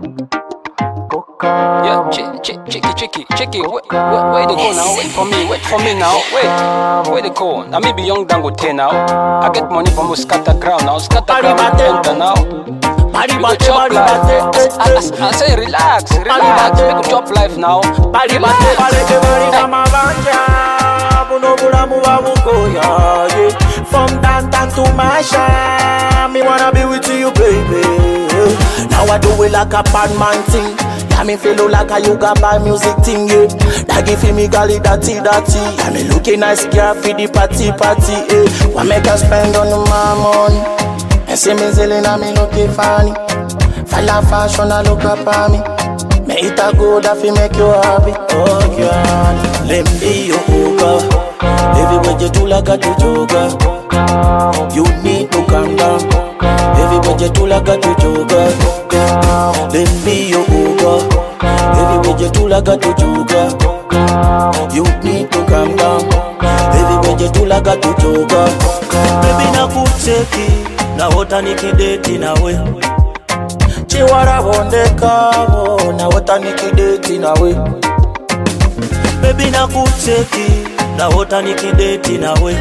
Yeah, check, check, check it, check it, check it. Wait, wait, where they go now? Wait for me, wait for me now. Wait, where they go? Now me be young Dangote now. I get money from a scatter ground now. Scatter ground enter now. Bari We go bate, chop bari life. bate, I, I, I say relax, relax. We go chop life now. bari bate, baleke bari kama banja Buno bulamu babukoya yeah. From downtown to Masha Me wanna be with you baby Now I do it like a bad man thing Yeah, me feel like a yoga by music thing, yeah That give me gali dati dati Yeah, me looking nice girl for the party party, yeah What make us spend on my money And see me zilling me looking funny Falla fashion, I look up at me Me eat a good that fi make you happy Oh girl, let me be your hookah Everywhere you do like a to yoga You need to calm down Everywhere you do like a to yoga Let me be your hookah Everywhere you do like a to yoga You need to calm down Everywhere you do like a to yoga Baby nakucheki naota nikideti nawe chiwarabondekavo nawota nikideti nawe bebi nakucheki nawota nikideti nawe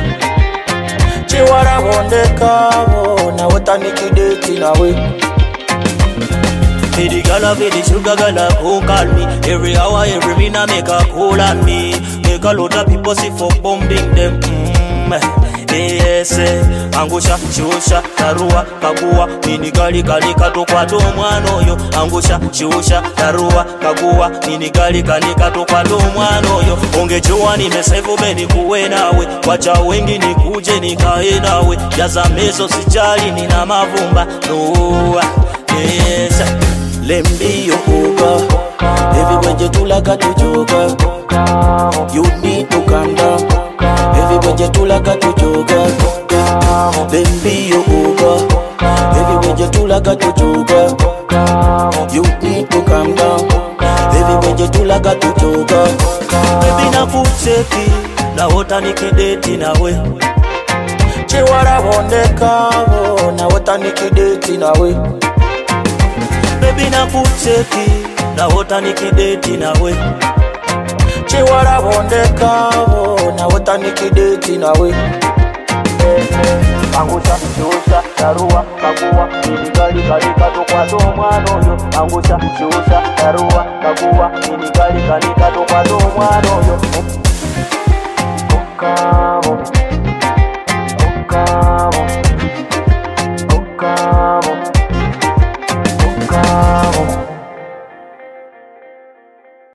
chiwarabondekavo nawota nikideti nawe Me the gala be the sugar gala go call me Every hour, every minute make a call on me Make a lot of people see for bombing them mm. Yes, eh. angusha shusha tarua kagua nini gali gali katokwato omwana oyo angusha shusha tarua kagua nini gali gali katokwato omwana oyo ongejua nimesevu beni kuwe nawe wacha wengi nikuje nikae nawe jaza mezo sijali nina mavumba noa yes. Lembi yo uga Everywhere you do like a to yoga You need to calm down Everywhere you do like a to yoga Lembi yo uga Everywhere you do like a to yoga You need to calm down Everywhere you do like a to yoga Baby nakucheki Naota nikideti nawe chiwarabondekavo nawota nikideti nawe bebi nakucheki nawota nikideti nawe chiwarabondekavo nawota nikideti nawe angusha shusha tarua kagua inigalikalikatokwato omwana oyo angusha shusha tarua kagua inigalikalikatokwato omwana oyo Kukavo.